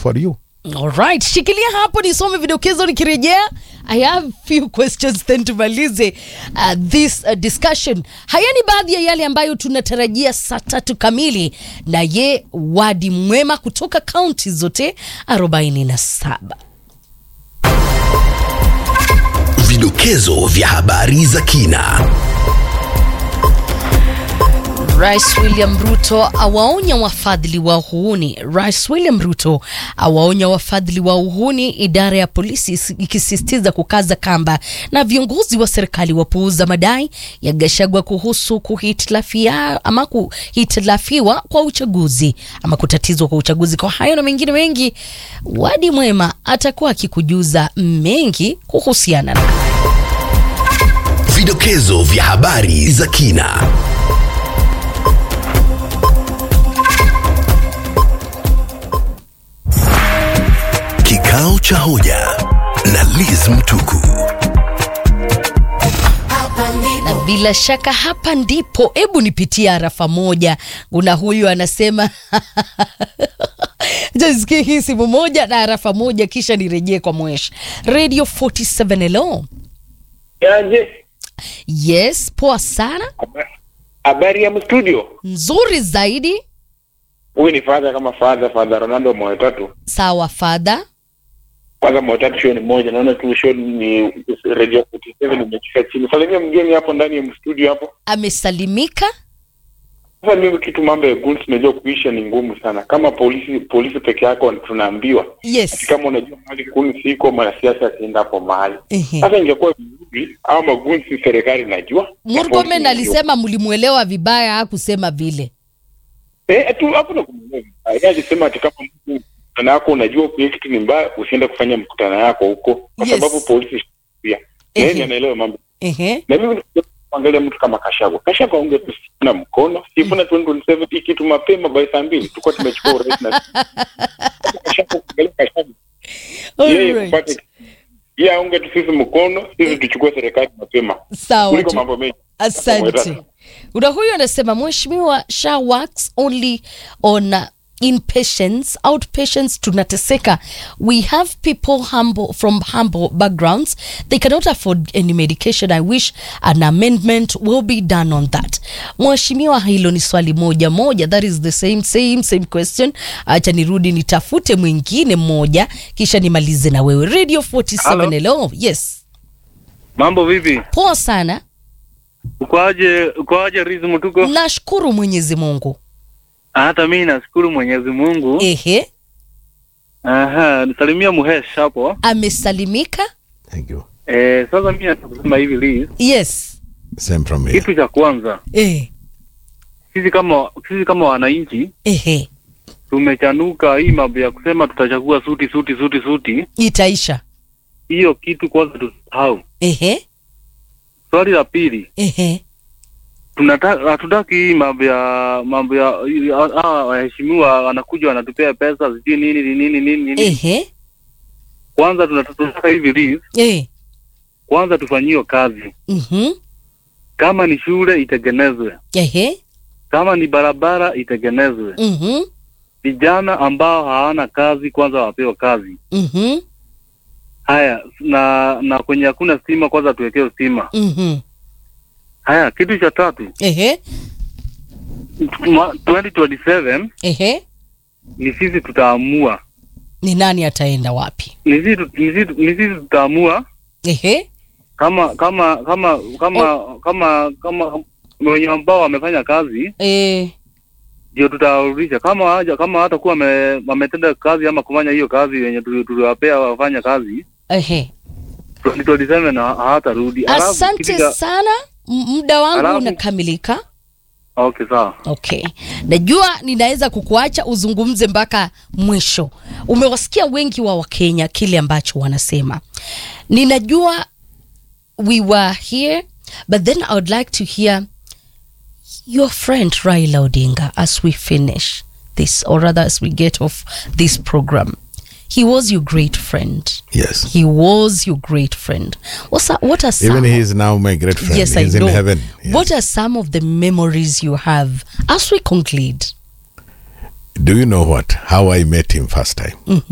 for you. Alright, shikilia hapo nisome vidokezo nikirejea. I have few questions then tumalize uh, this uh, discussion. Haya ni baadhi ya yale ambayo tunatarajia saa tatu kamili na ye wadi mwema kutoka kaunti zote 47. Vidokezo vya habari za kina. Rais William Ruto awaonya wafadhili wa uhuni. Rais William Ruto awaonya wafadhili wa uhuni, idara ya polisi ikisisitiza kukaza kamba na viongozi wa serikali wapuuza madai ya Gachagua kuhusu kuhitilafia ama kuhitilafiwa kwa uchaguzi ama kutatizwa kwa uchaguzi. Kwa hayo na mengine mengi, Wadi Mwema atakuwa akikujuza mengi kuhusiana na Vidokezo vya habari za kina. Kikao cha hoja na Liz Mtuku. na bila shaka hapa ndipo, hebu nipitie arafa moja. Kuna huyu anasema jasikie hii simu moja na arafa moja, kisha nirejee kwa Mwesh Radio 47. Hello, Yaje, yes, poa sana, habari ya mstudio. nzuri zaidi. Huyu ni fadha kama fadha fadha Ronaldo moyo tatu. Sawa fadha, Kwanza moyo tatu show ni moja, naona tu show ni radio 47 imechika chini. Salimia mgeni hapo ndani ya mstudio hapo. amesalimika. Sasa mimi kitu mambo ya guns najua kuisha ni ngumu sana. Kama polisi polisi peke yako tunaambiwa. Ati Yes, kama unajua mahali guns iko mwanasiasa asienda hapo mahali. Ehe. Sasa ingekuwa vizuri au maguns serikali najua. na polisi Murkomen najua. alisema mlimuelewa vibaya, hakusema vile. Eh, tu hapo na kumwelewa. Yeye alisema ati kama mtu mkutano yako unajua kuwa kitu ni mbaya usiende kufanya mkutano yako huko kwa Yes. sababu polisi pia. Ehe. Yeye anaelewa mambo. Ehe, Na mimi kuangalia mtu kama Kashagwa. Kashagwa unge tusina mkono. Sifuna 2027 hii kitu mapema by saa mbili tulikuwa tumechukua urais na Kashagwa kuangalia Kashagwa. Yeye alright, kupata yeye aunge tu sisi mkono, sisi tuchukue serikali mapema. sawa Kuliko tu. mambo mengi. Asante. Una huyu anasema mheshimiwa SHA works only on uh, inpatients, outpatients tunateseka. We have people humble from humble backgrounds. They cannot afford any medication. I wish an amendment will be done on that. Mheshimiwa, hilo ni swali moja moja. That is the same same same question. Acha nirudi nitafute mwingine mmoja kisha nimalize na wewe. Radio 47 Hello. hello. Yes. Mambo vipi? Poa sana. Ukoaje? Ukoaje Rizu Mtuko? Nashukuru Mwenyezi Mungu. Hata mimi nashukuru Mwenyezi Mungu. Ehe, Aha, nisalimia Muhesh hapo. amesalimika. Thank you. Eh, sasa mimi nataka kusema hivi Liz. Yes. Same from here. Kitu cha kwanza, Eh, sisi kama sisi kama wananchi ehe, tumechanuka hii mambo ya kusema tutachagua suti suti suti suti. itaisha. Hiyo kitu kwanza tusahau. Ehe, Swali la pili, ehe, tunataka hatutaki hii mambo ya mambo ya ah, waheshimiwa wanakuja wanatupea pesa sijui nini nini nini nini. ehe, Kwanza tunataka hivi Liz, eh, kwanza tufanyiwe kazi. mhm, Kama ni shule itengenezwe, ehe, kama ni barabara itengenezwe. mhm, Vijana ambao hawana kazi kwanza wapewe kazi. mhm, Haya, na na kwenye hakuna stima kwanza tuwekewe stima. mhm, Haya, kitu cha tatu, ehe, mwa- 2027 ehe, ni sisi tutaamua, ni nani ataenda wapi? ni sisi tu- ni sisi ni sisi tutaamua Ehe, kama kama kama kama kama kama wenye ambao wamefanya kazi eh, ndio tutawarudisha. Kama haja kama hatakuwa wame- wametenda kazi ama kufanya hiyo kazi yenye tuli- tuliwapea wafanya kazi ehe. 2027 ha- hawatarudi. Alafu kitu Asante cha- sana, M- muda wangu Alafu- unakamilika. Okay, sawa. Okay, najua ninaweza kukuacha uzungumze mpaka mwisho. Umewasikia wengi wa Wakenya kile ambacho wanasema. Ninajua we were here but then I would like to hear your friend Raila Odinga as we finish this or rather as we get off this program. He was your great friend. Yes. He was your great friend. What's that, what are some Even he is now my great friend. Yes, He's I know. in heaven. Yes. What are some of the memories you have as we conclude? Do you know what? How I met him first time?